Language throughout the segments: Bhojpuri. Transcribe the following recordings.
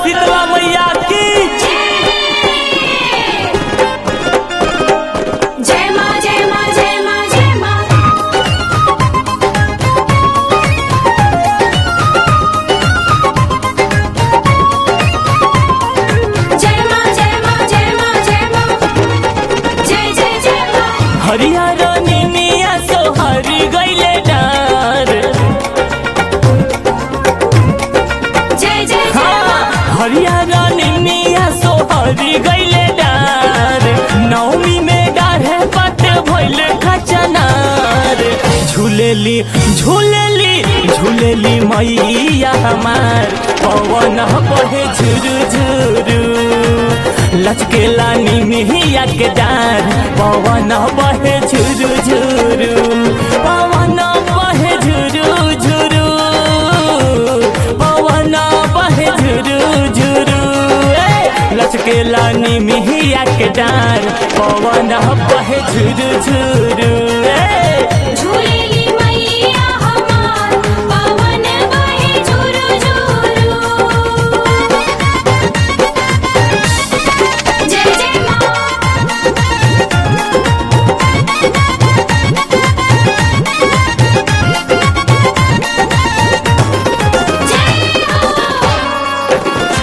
शीतला मैया की जय माँ जय माँ जय माँ जय माँ जय माँ जय माँ जय माँ जय माँ जय जय जय माँ हरियर निमिया सोहरी गईले डार जय जय जय हाँ, माँ हरियर निमिया सोहरी गईले डार नवमी में डाढ़े पट भइले खचनार झूलेली झूलेली झूलेली मैया हमार पवन बहे झुरु झुरु लचकेला निमिया के डार पवन बहे झुरु झुरु पवन बहे झुरु झुरु पवन बहे झुरु झुरु ए, लचकेला निमिया के डार पवन बहे झुरु झुरु ए, झूलेली मैया हमार पवन बहे झुरु झुरु जय जय माँ जय हो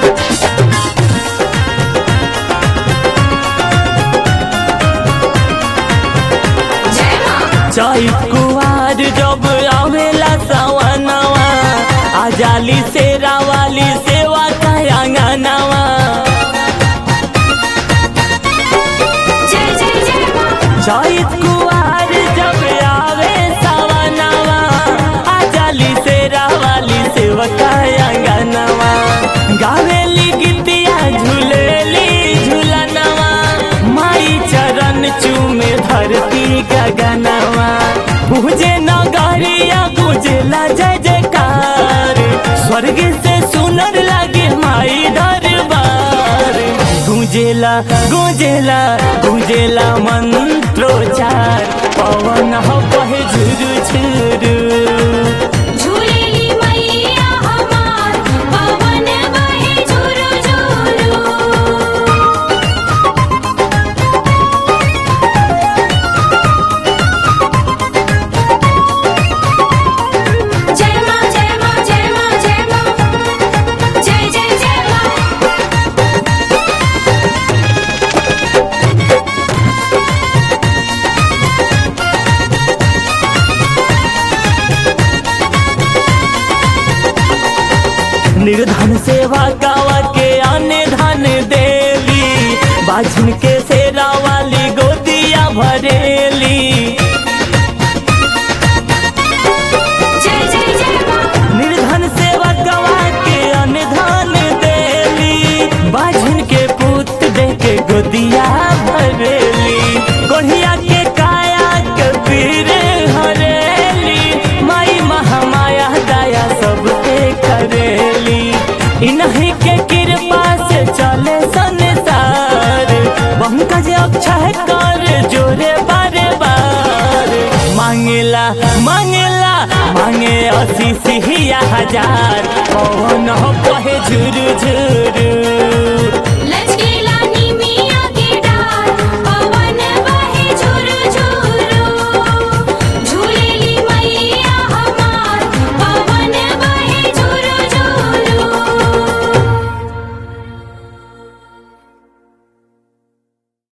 जय माँ चैत कुवार जब आवेला सवनवा आजाली से रावाली सेवा कायांगनवा जय जय जय माँ चैत कुवार जब आवे सवनवा आजाली से रावाली सेवा कायांगनवा गावेली गीतिया झूलेली झूलनवा माई चरण चूमे धरती गगनवा पूजे नगरिया गुजला जय जयकार स्वर्ग से सुनर लागे माई दरबार गुंजेला गुंजेला गुंजेला मंत्रोचार पवन हो बहे झुरु झुरु झूलेली मैया हमार पवन बहे झुरु झुरु जय माँ जय माँ जय माँ जय माँ जय जय जय माँ निर्धन सेवा गावा के आने धन देली बाझन के सेरा वाली गोदिया भरेली जय जय जय माँ निर्धन सेवा गवा के अनधन देली बाझन के पुत दे के गोदिया भरेली कोढ़िया के काया के पीर हरेली माई महामाया दया सबके करेली इन्हीं के कृपा से चले संसार पंकज अक्षय कर जोरे बारे बार मांगेला मांगेला मांगे अस्सी सिहिया हजार पवन बहे झुरु झुरु